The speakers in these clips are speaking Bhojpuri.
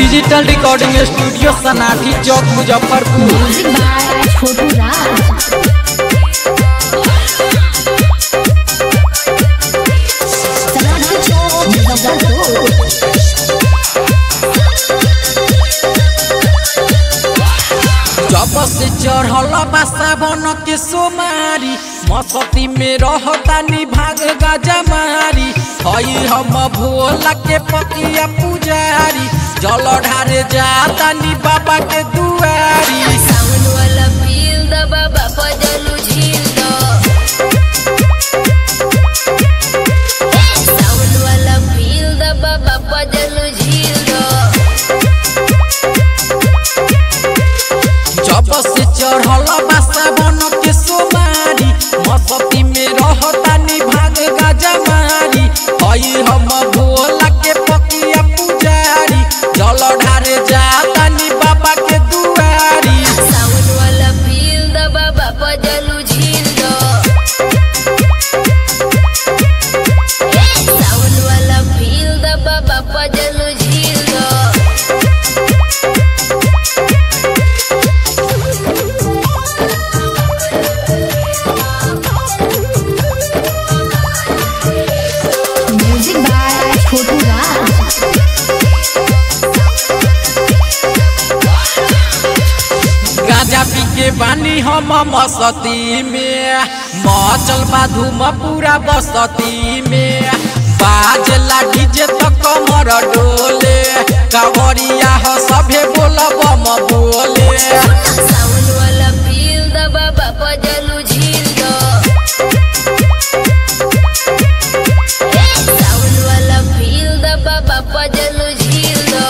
digital recording studio Sanathi Chowk Muzaffarpur music by Chhotu Raj Sanatan Chowk Muzaffarpur जब से चढ़ल बा सावन के सोमारी मसती में रहतानी भाग गाजा मारी हई हम भोला के पकिया पुजारी जल ढारे जातानी बाबा के दुआरी सावन वाला फील द बाबा पजलू झील द सावन वाला फील द बाबा पजलू झील द जब से चढ़ल बा सावन के सोमारी मसती में रहतानी भाग गाजा मारी हई हम भोला के पकिया पुजारी जल ढारे जातानी बाबा के दुआरी सावन वाला फील द बाबा पजलू झील द सावन वाला फील द बाबा पजलू झील द म्यूजिक बाय छोटू राज गाजा पी के बानी हम मसती में मचल बा धूम पूरा बसती में बाजला डीजे तो कमर डोले कावरिया ह सभे बोल बम बोले सावन वाला फील द बाबा पजलू झील द सावन वाला फील द बाबा पजलू झील द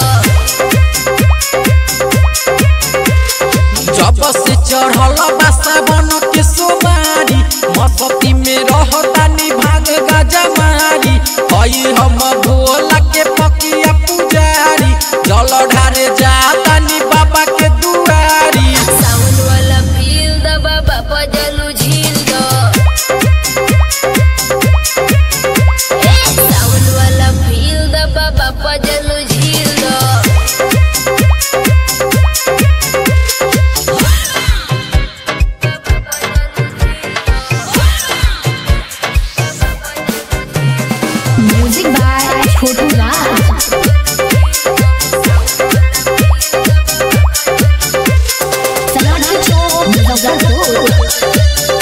जब से चढ़ल बा सावन के सोमारी मसती में रहतानी भाग गाजा मारी हई हम भोला के पकिया पुजारी जल ढारे जातानी बाबा के दुआरी सावन वाला फील द बाबा पजलू झील द सावन वाला फील द बाबा पजलू झील द म्यूजिक बाय छोटू राज सनातन चौक मुजफ्फरपुर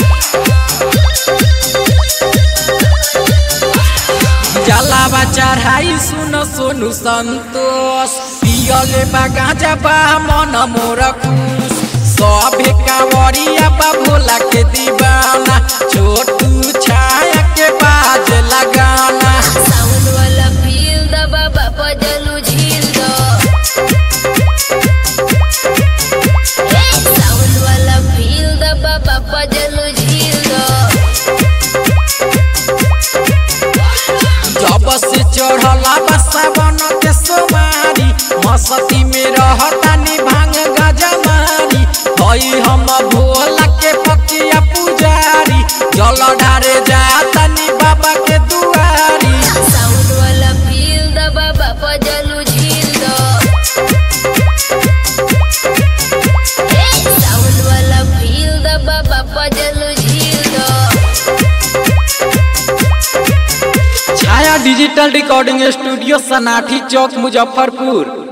जलावा चढ़ाई सुन सोनु संतोष पियले बा गाजा बा मन मोर खुश सभे कांवरिया बा भोला के दीवाना छोटू छाया के बाज लगाना सावन वाला फील द बाबा पजलू झील द सावन वाला फील द बाबा पजलू झील द जब से चढ़ला बा सावन के सोमारी मसती में रहतानी भांग गाजा मारी हई हम भोला के पकिया पुजारी जल ढारे जातानी बाबा के दुआरी सावन वाला फील द बाबा पजलू झील द सावन वाला फील द बाबा पजलू झील the Chhaya digital recording studio Sanathi Chowk Muzaffarpur